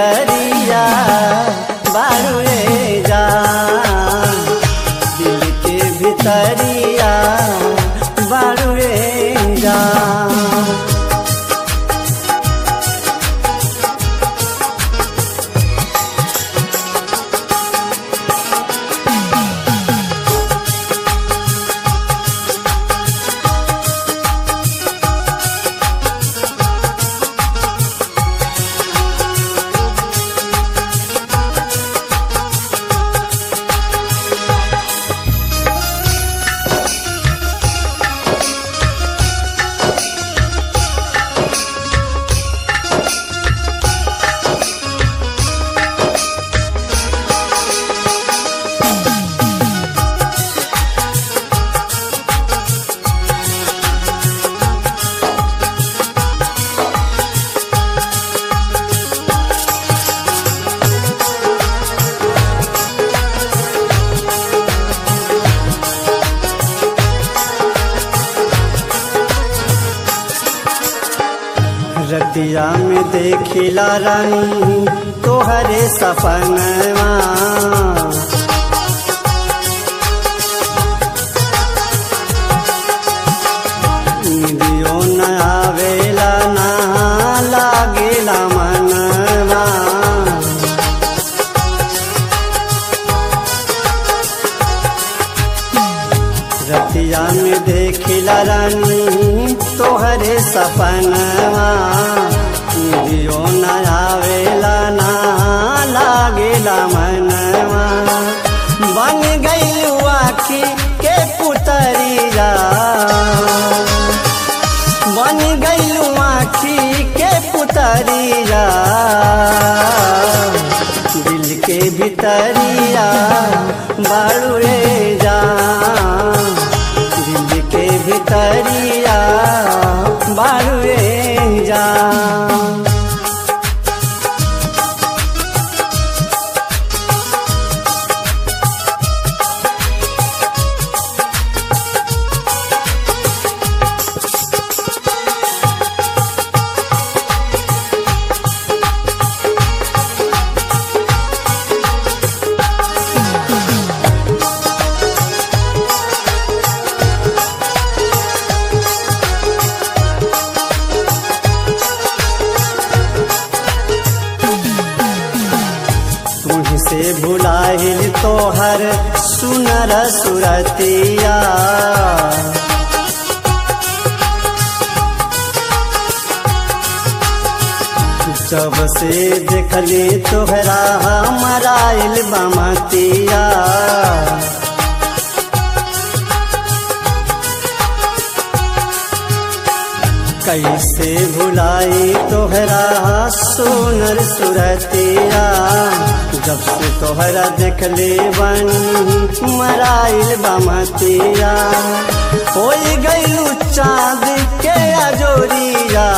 भितरिया बारुए जा दिल के भितरिया बारुए जा रतिया में देखिला रानी तोहरे सपनवा निदियो न आवेला ना लागेला मनवा रतिया में देखिला रानी तोहरे सपनवा निदियो न आवेला ना लागेला मनवा बन गईलू आखी के पुतरिया बन गईलू आखी के पुतरिया दिल के भितरिया बाड़ुए जा दिल के भितरिया बाड़ुए जा तुझसे भुलाहिल तोहर सुनर सुरतिया जब से देखली तोहरा मराइल बमतिया कैसे भुलाई तोहरा सुनर सुरतिया जब से तोहरा देखले बन मराइल बमतिया हो गईलू चाँद के अजोरिया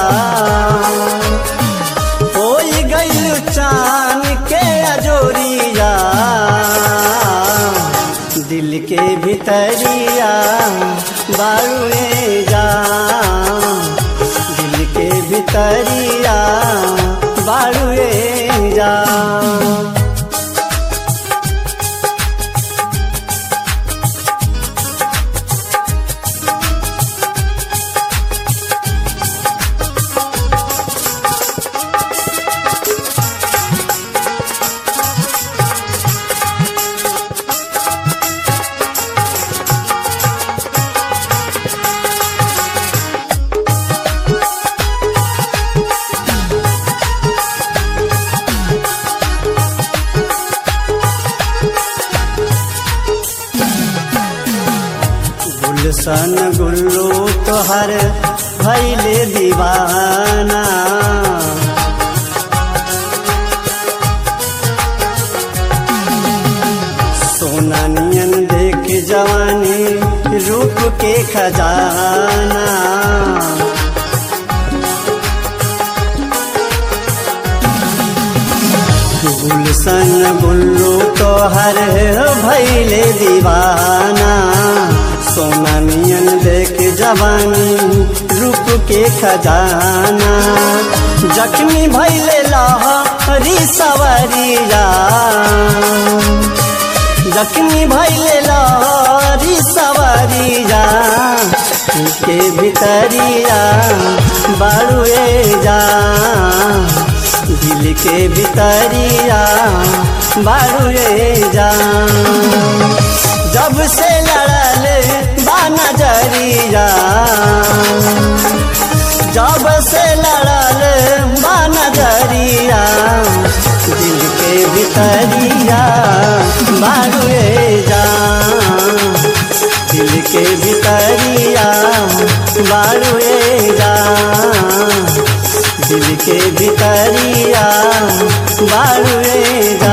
हो गईलू चाँद के अजोरिया दिल के भितरिया बारुए जा दिल के भितरिया बारुए जा गुलशन गुल्लू तोहर भैले दीवाना सोना नियन देख जवानी रूप के खजाना गुलशन गुल्लू तोहर भैले दीवाना सोना नियन देख जवानी रूप के खजाना जख्मी भैले लहा री सवरिया जख्मी भैले लहरी सवरिया के भितरिया बाड़ुए जा दिल के भितरिया बाड़ुए जा जब से लड़ल बा नजरिया जब से लड़ल बा नजरिया दिल के भितरिया बारुए जा दिल के भितरिया बारुए जा दिल के भितरिया बारुए जा